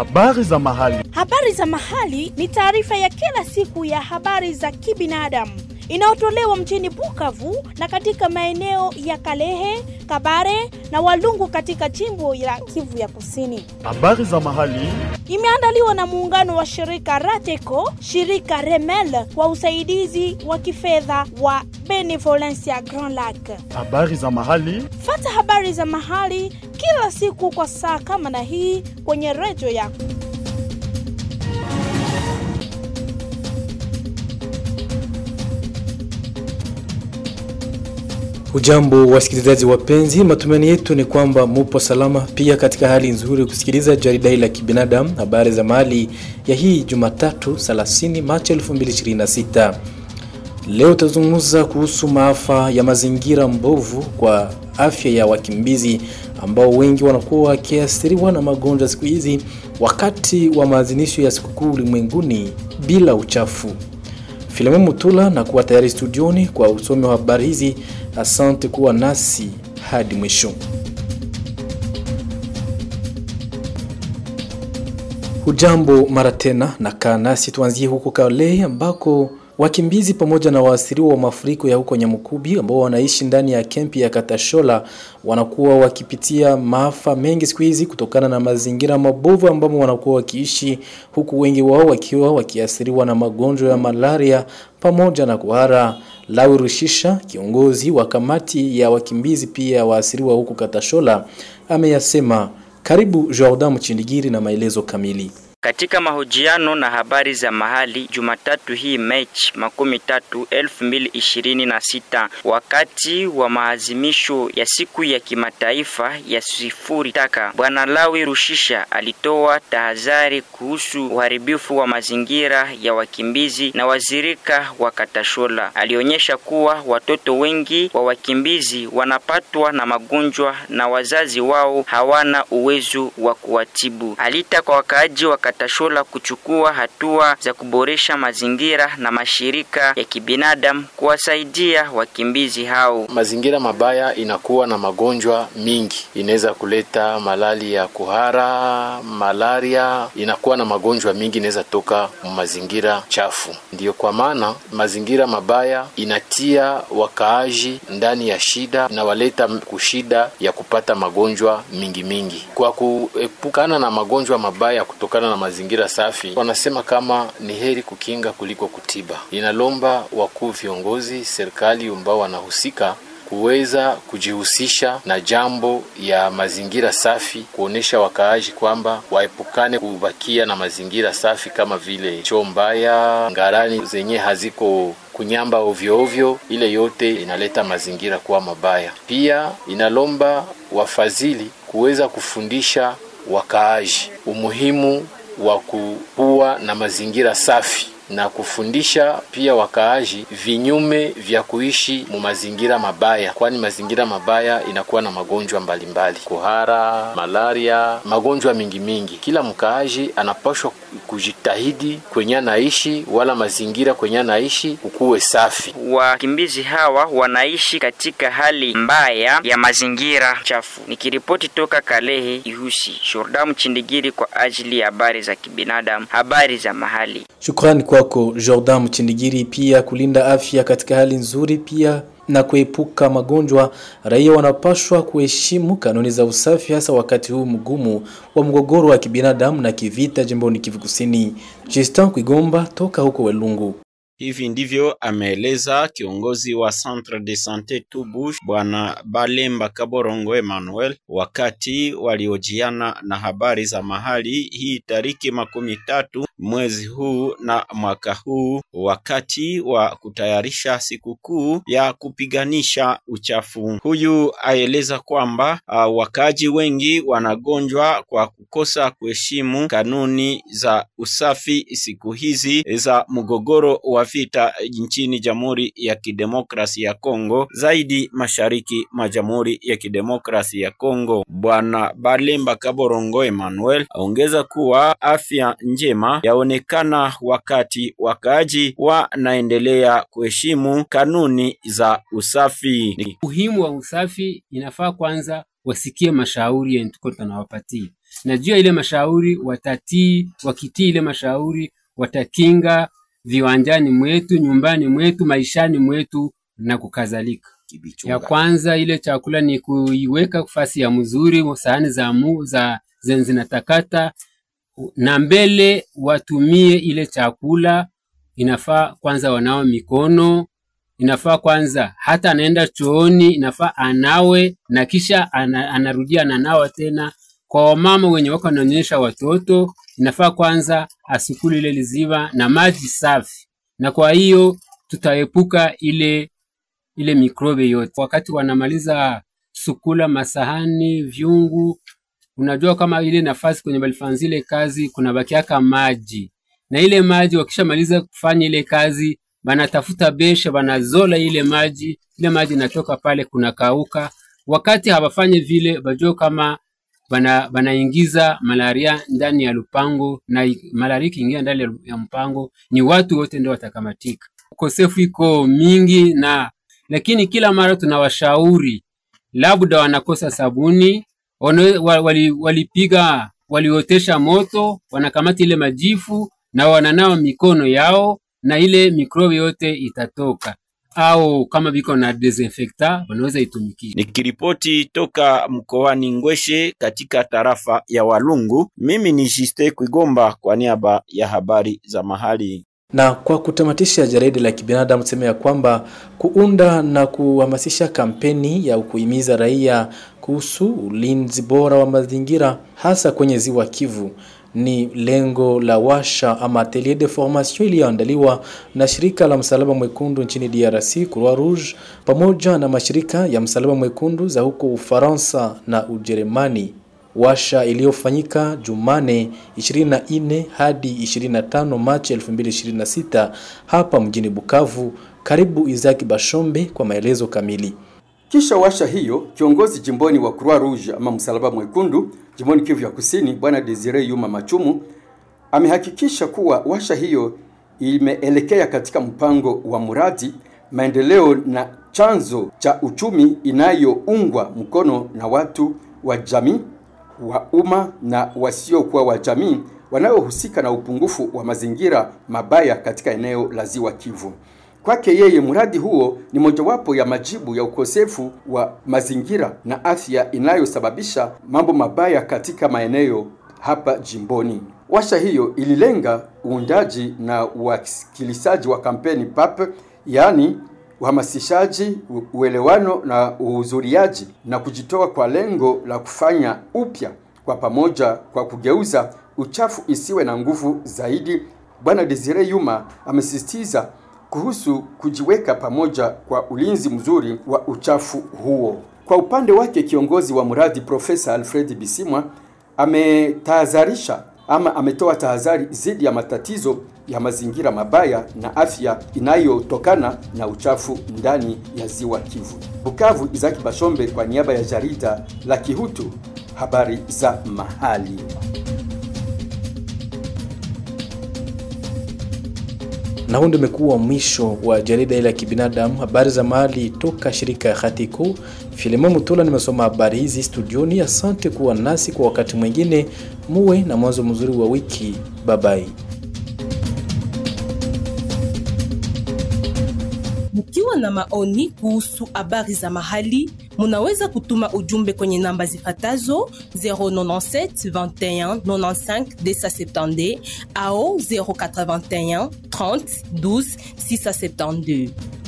Habari za mahali. Habari za mahali ni taarifa ya kila siku ya habari za kibinadamu inayotolewa mjini Bukavu na katika maeneo ya Kalehe, Kabare na Walungu katika jimbo la Kivu ya Kusini. Habari za mahali. Imeandaliwa na muungano wa shirika Rateco, shirika Remel kwa usaidizi wa kifedha wa Benevolencia Grand Lac. Habari za mahali. Fata habari za mahali kila siku kwa saa kama na hii kwenye redio yako. Ujambo wasikilizaji wapenzi, matumaini yetu ni kwamba mupo salama, pia katika hali nzuri kusikiliza jarida hili la kibinadamu, habari za mahali ya hii Jumatatu 30 Machi 2026. Leo tutazungumza kuhusu maafa ya mazingira mbovu kwa afya ya wakimbizi ambao wengi wanakuwa wakiathiriwa na magonjwa siku hizi wakati wa maadhimisho ya sikukuu ulimwenguni bila uchafu. Filemon Mutula na kuwa tayari studioni kwa usomi wa habari hizi. Asante kuwa nasi hadi mwisho. Hujambo mara tena na kaa nasi, tuanzie huko Kale ambako wakimbizi pamoja na waathiriwa wa mafuriko ya huko Nyamukubi ambao wanaishi ndani ya kempi ya Katashola wanakuwa wakipitia maafa mengi siku hizi kutokana na mazingira mabovu ambamo wanakuwa wakiishi, huku wengi wao wakiwa wakiathiriwa na magonjwa ya malaria pamoja na kuhara. Lawi Rushisha, kiongozi wa kamati ya wakimbizi pia waathiriwa huko Katashola, ameyasema. Karibu Jordan Mchindigiri na maelezo kamili. Katika mahojiano na habari za mahali Jumatatu hii Machi makumi tatu elfu mbili ishirini na sita wakati wa maazimisho ya siku ya kimataifa ya sifuri taka, Bwana Lawi Rushisha alitoa tahadhari kuhusu uharibifu wa mazingira ya wakimbizi na wazirika wa Katashola. Alionyesha kuwa watoto wengi wa wakimbizi wanapatwa na magonjwa na wazazi wao hawana uwezo wa kuwatibu. Alita kwa wakaaji wa Katashola kuchukua hatua za kuboresha mazingira na mashirika ya kibinadamu kuwasaidia wakimbizi hao. Mazingira mabaya inakuwa na magonjwa mingi, inaweza kuleta malali ya kuhara, malaria, inakuwa na magonjwa mingi inaweza toka mazingira chafu. Ndiyo kwa maana mazingira mabaya inatia wakaaji ndani ya shida, inawaleta kushida ya kupata magonjwa mingi mingi. Kwa kuepukana na magonjwa mabaya kutokana na mazingira safi, wanasema kama ni heri kukinga kuliko kutiba. Inalomba wakuu viongozi serikali ambao wanahusika kuweza kujihusisha na jambo ya mazingira safi, kuonesha wakaaji kwamba waepukane kubakia na mazingira safi kama vile choo mbaya, ngarani zenye haziko kunyamba ovyo ovyo, ile yote inaleta mazingira kuwa mabaya. Pia inalomba wafadhili kuweza kufundisha wakaaji umuhimu wa kuwa na mazingira safi na kufundisha pia wakaaji vinyume vya kuishi mu mazingira mabaya, kwani mazingira mabaya inakuwa na magonjwa mbalimbali, kuhara, malaria, magonjwa mingi mingi. Kila mkaaji anapashwa kujitahidi kwenye anaishi, wala mazingira kwenye anaishi kukuwe safi. Wakimbizi hawa wanaishi katika hali mbaya ya mazingira chafu. Nikiripoti toka Kalehe Ihusi, Jordan Chindigiri kwa ajili ya habari za kibinadamu, habari za mahali. Shukrani kwako Jordan Mchindigiri. Pia kulinda afya katika hali nzuri pia na kuepuka magonjwa, raia wanapaswa kuheshimu kanuni za usafi, hasa wakati huu mgumu wa mgogoro wa kibinadamu na kivita jimboni Kivu Kusini. Justin Kwigomba toka huko Welungu. Hivi ndivyo ameeleza kiongozi wa Centre de Sante Tubush Bwana Balemba Kaborongo Emmanuel wakati waliojiana na habari za mahali hii tariki makumi tatu mwezi huu na mwaka huu, wakati wa kutayarisha sikukuu ya kupiganisha uchafu. Huyu aeleza kwamba uh, wakaji wengi wanagonjwa kwa kukosa kuheshimu kanuni za usafi siku hizi za mgogoro wa vita nchini Jamhuri ya Kidemokrasi ya Kongo, zaidi mashariki mwa Jamhuri ya Kidemokrasi ya Kongo. Bwana Balemba Kaborongo Emmanuel aongeza kuwa afya njema yaonekana wakati wakaaji wanaendelea kuheshimu kanuni za usafi. Umuhimu wa usafi inafaa kwanza wasikie mashauri yenye tuko tunawapatia. na juu ya ile mashauri watatii. Wakitii ile mashauri, watakinga viwanjani mwetu, nyumbani mwetu, maishani mwetu na kukadhalika. Ya kwanza ile chakula ni kuiweka fasi ya mzuri, sahani za mu, za zenye zinatakata na mbele watumie ile chakula. Inafaa kwanza wanao mikono, inafaa kwanza hata anaenda chooni, inafaa anawe na kisha ana, anarudia ananawa tena. Kwa wamama wenye wako wanaonyesha watoto, inafaa kwanza asukuli ile liziwa na maji safi, na kwa hiyo tutaepuka ile ile mikrobe yote. Wakati wanamaliza sukula masahani, vyungu, unajua kama ile nafasi kwenye balifanya zile kazi kuna bakiaka maji, na ile maji wakishamaliza kufanya ile kazi, banatafuta besha, banazola ile maji, ile maji inatoka pale kuna kauka. Wakati hawafanye vile, bajua kama bana banaingiza malaria ndani ya lupango, na malaria ikiingia ndani ya mpango, ni watu wote ndio watakamatika. Ukosefu iko mingi na lakini kila mara tunawashauri labda wanakosa sabuni, walipiga wali waliotesha moto, wanakamata ile majifu na wananawa mikono yao na ile mikrobi yote itatoka, au kama biko na desinfectant wanaweza itumikisha. Nikiripoti toka mkoani Ngweshe katika tarafa ya Walungu, mimi ni Jiste Kwigomba kwa niaba ya habari za mahali. Na kwa kutamatisha jarida la kibinadamu tuseme ya kwamba kuunda na kuhamasisha kampeni ya kuhimiza raia kuhusu ulinzi bora wa mazingira hasa kwenye ziwa Kivu ni lengo la washa ama atelier de formation iliyoandaliwa na shirika la Msalaba Mwekundu nchini DRC Croix Rouge pamoja na mashirika ya Msalaba Mwekundu za huko Ufaransa na Ujerumani washa iliyofanyika Jumane 24 hadi 25 Machi 2026 hapa mjini Bukavu. Karibu Izaki Bashombe kwa maelezo kamili. Kisha washa hiyo, kiongozi jimboni wa Croix Rouge ama Msalaba Mwekundu jimboni Kivu ya Kusini, Bwana Desire Yuma Machumu amehakikisha kuwa washa hiyo imeelekea katika mpango wa mradi maendeleo na chanzo cha uchumi inayoungwa mkono na watu wa jamii wa umma na wasiokuwa wa jamii wanaohusika na upungufu wa mazingira mabaya katika eneo la Ziwa Kivu. Kwake yeye, mradi huo ni mojawapo ya majibu ya ukosefu wa mazingira na afya inayosababisha mambo mabaya katika maeneo hapa jimboni. Washa hiyo ililenga uundaji na uwakilisaji wa kampeni PAP, yaani uhamasishaji, uelewano na uhudhuriaji na kujitoa kwa lengo la kufanya upya kwa pamoja kwa kugeuza uchafu isiwe na nguvu zaidi. Bwana Desire Yuma amesisitiza kuhusu kujiweka pamoja kwa ulinzi mzuri wa uchafu huo. Kwa upande wake, kiongozi wa mradi Profesa Alfred Bisimwa ametahadharisha ama ametoa tahadhari dhidi ya matatizo ya mazingira mabaya na afya inayotokana na uchafu ndani ya ziwa Kivu. Bukavu, Izaki Bashombe kwa niaba ya jarida la Kihutu, habari za mahali. Na huu ndio umekuwa mwisho wa jarida ile ya kibinadamu, habari za mahali toka shirika ya Hatiko. Filemon Mutula nimesoma habari hizi studioni. Asante kuwa nasi kwa wakati mwingine, muwe na mwanzo mzuri wa wiki. Babai. Mkiwa na maoni kuhusu habari za mahali, munaweza kutuma ujumbe kwenye namba zifatazo 097 21 95 270 au 081 30 12 672.